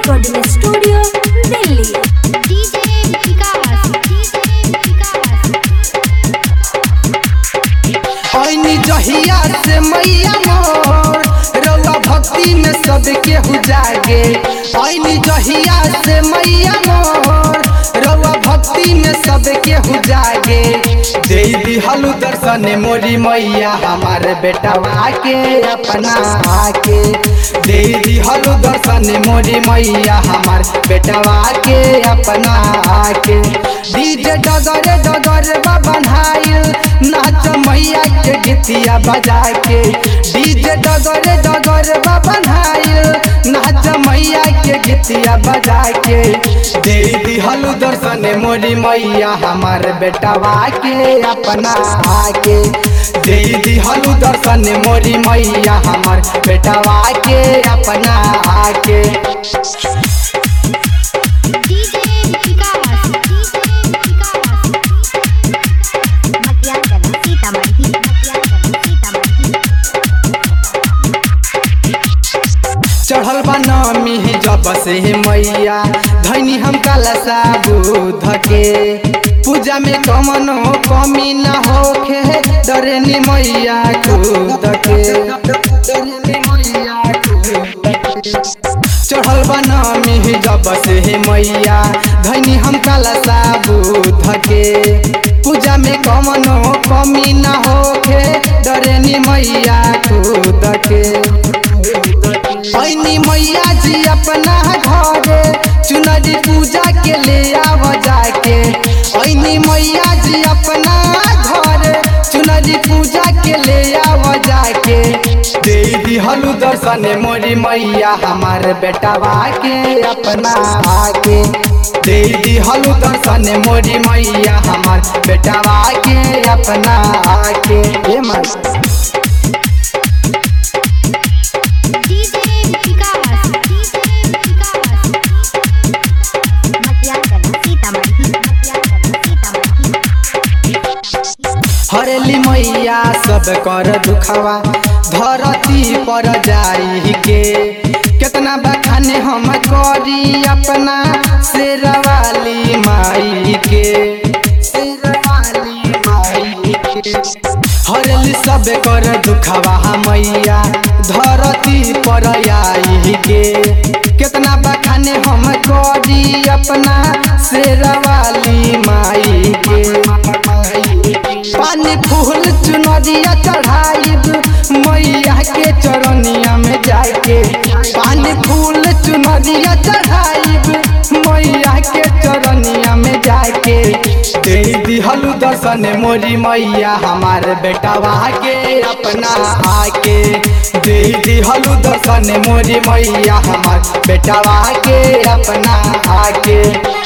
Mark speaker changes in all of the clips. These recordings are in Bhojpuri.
Speaker 1: recording studio Delhi
Speaker 2: DJ Vikas DJ Vikas
Speaker 3: ऐनी जहिया से मैया मोर रउआ भक्ति में सबके हो जागे ऐनी जहिया से मैया मोर रउआ भक्ति में सबके हो जागे दे दिहलु दर्शन मोरी मैया हमार बेटवा के अपना के दे दिहलु दर्शन मोरी मैया हमार बेटवा के अपना के डीजे डगरे डगरे बन्हाइल नाच मैया के गीतिया बजा के डीजे डगरे डगरे बन्हाइल नाच मैया के गीतिया बजा के दे दिहलु दर्शन मोरी मैया हमार बेटवा के अपना के दे दिहलु दर्शन मोरी मैया हमार बेटवा के अपना के
Speaker 2: डीजे विकास डीजे विकास मध्यांचल सीतामढ़ी मध्यांचल सीतामढ़ी
Speaker 3: चढ़ल बा नमी जब से मैया धैनी हम कलसा बुध के पूजा में कमनो कमी न होखे डरेनी मैया खुद के चढ़ल बा नमी जब से मैया धैनी हम कलसा बुध के पूजा में कमनो कमी न होखे डरेनी मैया खुद के ऐनी मैया जी अपना घरे चुनरी पूजा के ले आव जाके ऐनी मैया जी अपना घरे चुनरी पूजा के ले आव जाके दे दिहलु दर्शन मोरी मैया हमार बेटवा के अपना के दे दिहलु दर्शन मोरी मैया हमार बेटवा के अपना के ए माई
Speaker 2: डीजे विकास डीजे विकास मध्यांचल सीतामढ़ी मध्यांचल सीतामढ़ी
Speaker 3: हरेली मैया सब कर दुखवा धरती पर जाई के कितना बखाने हम करी अपना शेरवाली माई के शेरवाली माई के हरेली सब कर दुखवा मैया धरती पर आई के कितना बखाने हम करी अपना शेरवाली माई के पानी फूल चुनरिया चढ़ाइब मैया के चरनिया में जाके पानी फूल चुनरिया चढ़ाइब मैया के चरनिया में जाके दे दिहलु दर्शन मोरी मैया हमार बेटवा के अपना आके दे दिहलु दर्शन मोरी मैया हमार बेटवा के अपना आके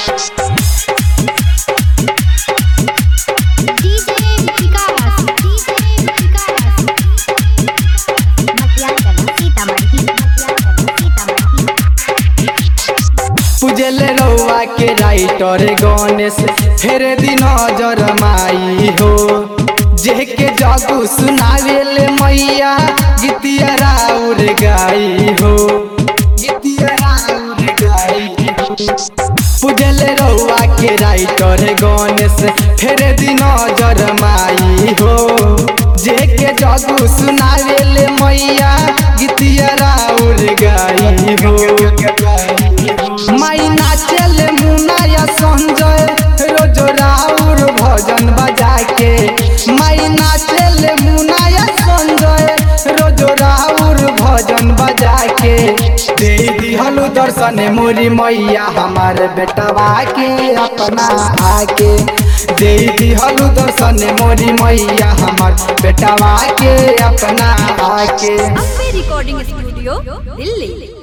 Speaker 2: डीजे विकास डीजे विकास मध्यांचल सीतामढ़ी मध्यांचल सीतामढ़ी
Speaker 3: पूजले रउआ के राइटर गणेश फेर दिन नजर माई हो जे के जगू सुनावेले मैया गीतिया राउर गाई हो गीतिया राउर गाई हो पूजले रउआ के राइटर गणेश फेर दिन नजर माई हो जे के जगू सुनावेले मैया गीतिया राउर गाई हो माई नाचल मुनाया संजय रोज राउर भजन बजा के माई नाचल मुनाया संजय रोज राउर भजन बजा के दे दिहलु दर्शन मोरी मैया हमार बेटवा के अपना आके दे दिहलु दर्शन मोरी मैया हमार बेटवा के अपना आके
Speaker 1: अम्बे रिकॉर्डिंग स्टूडियो दिल्ली